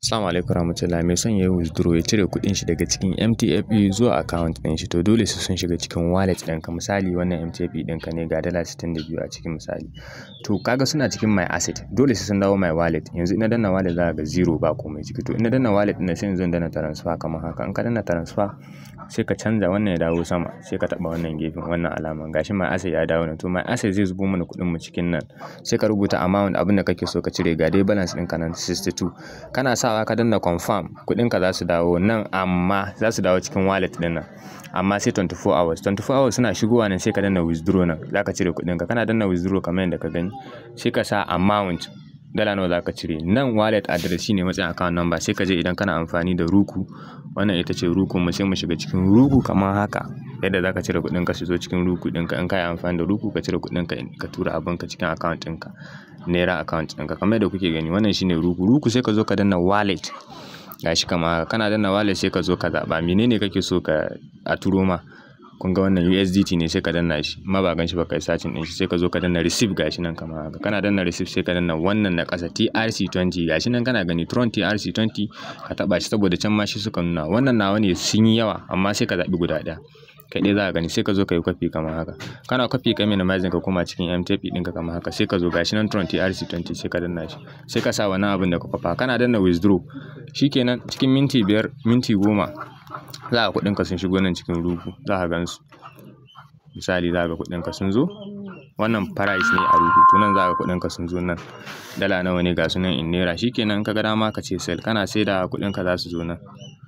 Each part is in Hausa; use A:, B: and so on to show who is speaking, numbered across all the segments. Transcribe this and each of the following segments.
A: Assalamu alaikum warahmatullahi mai son ya yi withdraw ya cire kuɗin shi daga cikin MTFE zuwa account ɗin shi to dole sai sun shiga cikin wallet ɗinka misali wannan MTFE ɗinka ne ga dala sittin da biyu a cikin misali to kaga suna cikin my asset dole sai sun dawo my wallet yanzu ina danna wallet za ga zero ba komai ciki to ina danna wallet ɗin sai yanzu in danna transfer kamar haka in ka danna transfer sai ka canza wannan ya dawo sama sai ka taɓa wannan gefen wannan alaman gashi my asset ya dawo nan to my asset zai zubo mana kuɗin mu cikin nan sai ka rubuta amount abin da kake so ka cire ga dai balance ɗinka nan 62 kana sawa ka danna confirm kuɗinka za su dawo nan amma za su dawo cikin wallet ɗin nan amma sai 24 hours 24 hours suna shigowa nan sai ka danna withdraw nan za ka cire kuɗinka kana danna withdraw kamar yadda ka gani sai ka sa amount dala nawa za ka cire nan wallet address shine matsayin account number sai ka je idan kana amfani da ruku wannan ita ce ruku mu sai mu shiga cikin ruku kamar haka yadda za ka cire kuɗin ka su zo cikin ruku ɗinka in ka yi amfani da ruku ka cire kuɗin ka ka tura abin ka cikin account ɗinka naira account ɗinka kamar yadda kuke gani wannan shine ruku ruku sai ka zo ka danna wallet gashi kamar haka kana danna wallet sai ka zo ka zaɓa menene kake so ka a turo ma kun ga wannan USDT ne sai ka danna shi amma ba gan shi ba kai sacin din shi sai ka zo ka danna receive gashi nan kamar haka kana danna receive sai ka danna wannan na ƙasa TRC20 gashi nan kana gani Tron TRC20 ka taba shi saboda can ma shi suka nuna wannan nawa ne sun yi yawa amma sai ka zaɓi guda ɗaya kai ɗaya za ka gani sai ka zo ka yi kwafi kamar haka kana kwafi ka minimizing ka koma cikin MTP ɗinka kamar haka sai ka zo gashi nan Tron TRC20 sai ka danna shi sai ka sa wannan abin da ka kwafa kana danna withdraw shikenan cikin minti biyar minti goma za ka kuɗinka sun shigo nan cikin rugu za ka gan su misali za ka kuɗinka sun zo wannan price ne a rugu to nan za ka kuɗinka sun zo nan dala nawa ne ga su nan in naira shikenan ka ga dama ka ce sell kana sai da kuɗinka za su zo nan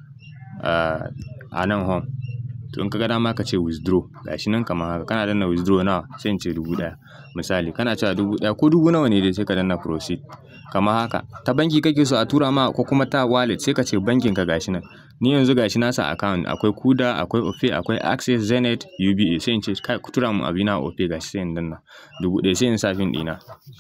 A: a nan home to in ka ga dama ka ce withdraw gashi nan kamar haka kana danna withdraw nawa sai in ce dubu ɗaya misali kana cewa dubu ɗaya ko dubu nawa ne dai sai ka danna proceed kamar haka ta banki kake so a tura ma ko kuma ta wallet sai ka ce bankin ka gashi nan ni yanzu gashi na sa account akwai kuda akwai ofe akwai access zenith uba sai in ce kai ku tura mu abina ofe gashi sai in danna dubu ɗaya sai in sa fin ɗina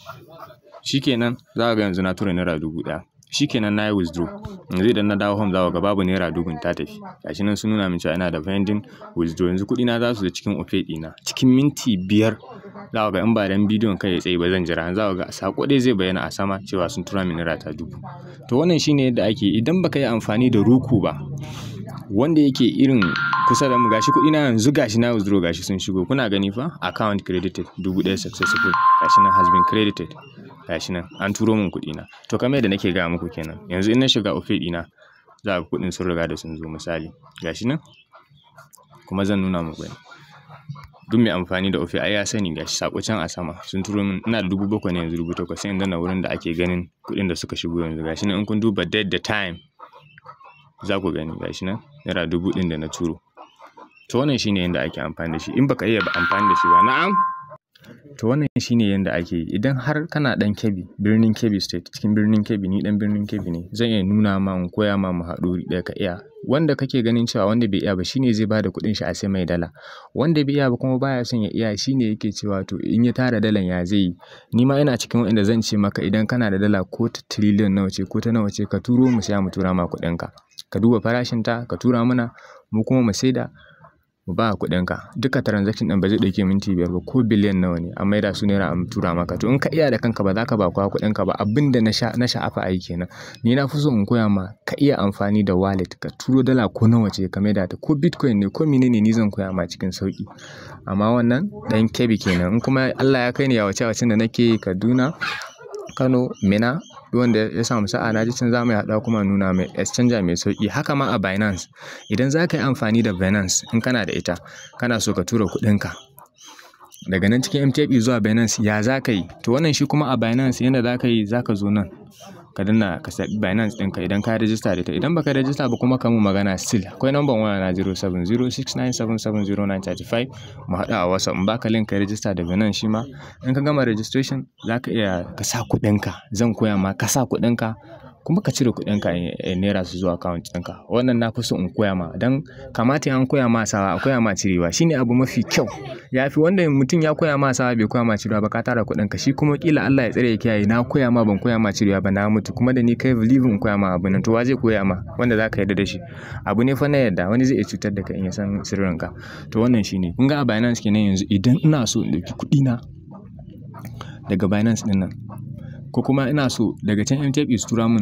A: shikenan za ka ga yanzu na tura naira dubu ɗaya shikenan na yi withdraw yanzu idan na dawo home za ga babu naira dubun ta tafi gashi nan sun nuna min cewa ina da pending withdraw yanzu kuɗi na za su zo cikin ofe ɗina cikin minti biyar za ga in ba dan bidiyon kai ya tsaye ba zan jira za ga sako dai zai bayyana a sama cewa sun tura min naira ta dubu to wannan shine yadda ake idan baka yi amfani da ruku ba wanda yake irin kusa da mu gashi kuɗi na yanzu gashi na withdraw gashi sun shigo kuna gani fa account credited dubu ɗaya successful gashi nan has been credited gashi nan an turo min kuɗi na to kamar yadda nake gaya muku kenan yanzu in na shiga ofe ɗina za ga kuɗin sun riga da sun zo misali gashi nan kuma zan nuna muku ne duk mai amfani da ofe ai ya sani gashi sako can a sama sun turo min ina da dubu bakwai ne yanzu dubu takwas sai in danna wurin da ake ganin kuɗin da suka shigo yanzu gashi nan in kun duba date da time za ku gani gashi nan naira dubu ɗin da na turo to wannan shine yanda ake amfani da shi in baka iya amfani da shi ba na'am to wannan shine yanda ake yi idan har kana dan Kebbi birnin Kebbi state cikin birnin Kebbi ni dan birnin Kebbi ne zan iya nuna ma in koya ma mu haɗu ɗaya ka iya wanda kake ganin cewa wanda bai iya ba shine zai bada kuɗin shi a sai mai dala wanda bai iya ba kuma baya son ya iya shine yake cewa to in ya tara dalan ya zai yi ni ma ina cikin wanda zan ce maka idan kana da dala ko ta trillion nawa ce ko ta nawa ce ka turo mu sai mu tura ma kuɗin ka ka duba farashin ta ka tura mana mu kuma mu saida mu ba kuɗinka duka transaction ɗin ba zai ɗauke minti biyar ba ko biliyan nawa ne an maida su naira an tura maka to in ka iya da kanka ba za ka ba kowa kuɗinka ba abin da na sha na sha'afa ai kenan ni na fi so in koya ma ka iya amfani da wallet ka turo dala ko nawa ce ka maida ta ko bitcoin ne ko menene ni zan koya ma cikin sauki amma wannan ɗan kebi kenan in kuma Allah ya kai ni yawace wacin da nake Kaduna Kano Mina wanda ya samu sa'a na ji can za mu haɗa kuma nuna mai exchanger mai sauƙi haka ma a Binance idan za ka yi amfani da Binance in kana da ita kana so ka tura kuɗinka daga nan cikin MTF zuwa Binance ya za ka yi to wannan shi kuma a Binance yanda za ka yi za ka zo nan ka danna ka zaɓi Binance ɗinka idan ka rajista da ita idan baka rajista ba kuma ka mu magana still akwai number waya na 0706977935 mu haɗu a WhatsApp in baka link ka rajista da Binance shi ma in ka gama registration za ka iya ka sa kuɗinka zan koya ma ka sa kuɗinka kuma ka cire kuɗinka naira su zuwa account ɗinka wannan na fi so in koya ma don kamata an koya ma sawa a koya ma cirewa shine abu mafi kyau ya fi wanda mutum ya koya ma sawa bai koya ma cirewa ba ka tara kuɗinka shi kuma kila Allah ya tsare ya kiyaye na koya ma ban koya ma cirewa ba na mutu kuma da ni kai believe in koya ma abu nan to wa zai koya ma wanda za ka yarda da shi abu ne fa na yadda wani zai iya cutar da kai in ya san sirrinka to wannan shine kun ga a Binance kenan yanzu idan ina so in ɗauki kuɗina daga Binance ɗin nan ko kuma ina so daga can MTF su tura min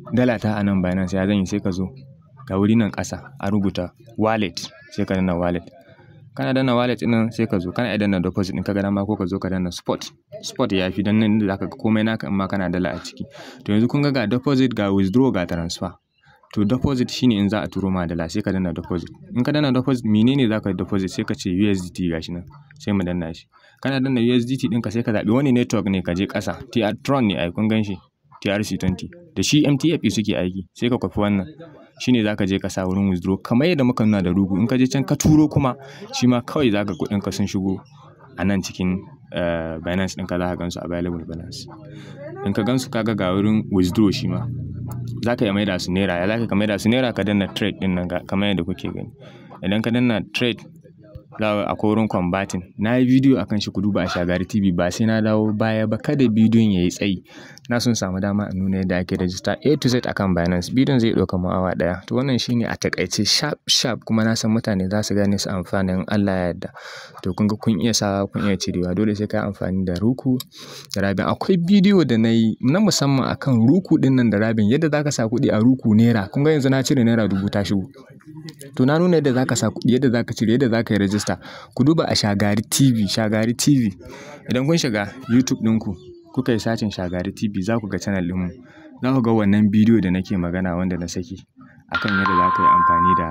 A: dala ta a nan Binance ya zan yi sai ka zo ga wuri nan ƙasa a rubuta wallet sai ka danna wallet kana danna wallet ɗin nan sai ka zo kana iya danna deposit ɗin ka ga dama ko ka zo ka danna spot spot ya fi dan nan da zaka ga komai naka in ma kana dala a ciki to yanzu kun ga ga deposit ga withdraw ga transfer to deposit shine in za a turo ma dala sai ka danna deposit in ka danna deposit menene za ka deposit sai ka ce USDT gashi nan sai mu danna shi kana danna USDT ɗinka sai ka zaɓi wani network ne ka je ƙasa TR Tron ne ai kun gan shi TRC20 da shi MTF suke aiki sai ka kwafi wannan shine zaka je ka sa wurin withdraw kamar yadda muka nuna da rugu in ka je can ka turo kuma shi ma kawai zaka kuɗin ka sun shigo a nan cikin Binance ɗinka za ka gansu available balance in ka gansu kaga ga wurin withdraw shi ma za ka iya maida su naira ya za ka maida su naira ka danna trade ɗin nan kamar yadda kuke gani idan ka danna trade za a akwai wurin combating na yi bidiyo akan shi ku duba a shagari tv ba sai na dawo baya ba kada bidiyon ya yi tsayi na sun samu dama in nuna yadda ake rajista a to z akan binance bidiyon zai ɗauka mu awa ɗaya to wannan shine a takaice sharp sharp kuma na san mutane za su gane su amfani in allah ya yarda to kun ga kun iya sawa kun iya cirewa dole sai ka yi amfani da ruku da rabin akwai bidiyo da na yi na musamman akan ruku ɗin nan da rabin yadda za ka sa kuɗi a ruku naira kun ga yanzu na cire naira dubu ta shigo to na nuna yadda za ka sa kuɗi yadda za ka cire yadda za ka yi rajista ku duba a shagari tv shagari tv idan kun shiga youtube ɗinku kuka yi sacin shagari tv za ku ga channel ɗinmu za ku ga wannan bidiyo da nake magana wanda na saki akan yadda za ka yi amfani da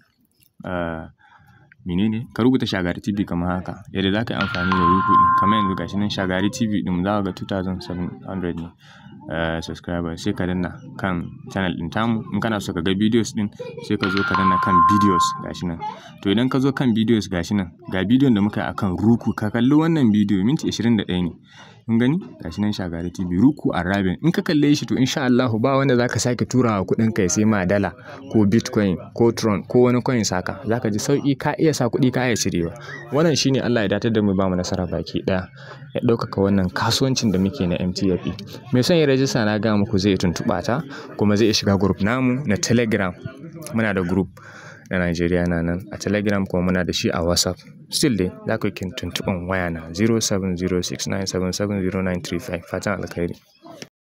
A: menene ka rubuta shagari tv kamar haka yadda za ka yi amfani da ruku ɗin kamar yanzu gashi nan shagari tv ɗin za ka ga 2700 ne Uh, subscriber sai ka danna kan channel din tamu in kana so ka ga videos din sai ka zo ka danna kan videos gashi nan to idan ka zo kan videos gashi nan ga bidiyon da muka yi akan ruku ka kalli wannan bidiyo minti 21 ne kun gani gashi nan shagari tv ruku a rabin in ka kalle shi to insha Allah ba wanda zaka sake turawa kuɗin kai sai ma dala ko bitcoin ko tron ko wani coin saka zaka ji sauki ka iya sa kuɗi ka iya cirewa wannan shine Allah ya datar da mu ba mu nasara baki ɗaya ya ɗaukaka wannan kasuwancin da muke na MTF mai son ya rajista na ga muku zai tuntuɓa ta kuma zai shiga group namu na telegram muna da group na Najeriya na nan a telegram kuma muna da shi a whatsapp still dai za ku yi tuntuɓan waya na 0706977095 fatan alkhairi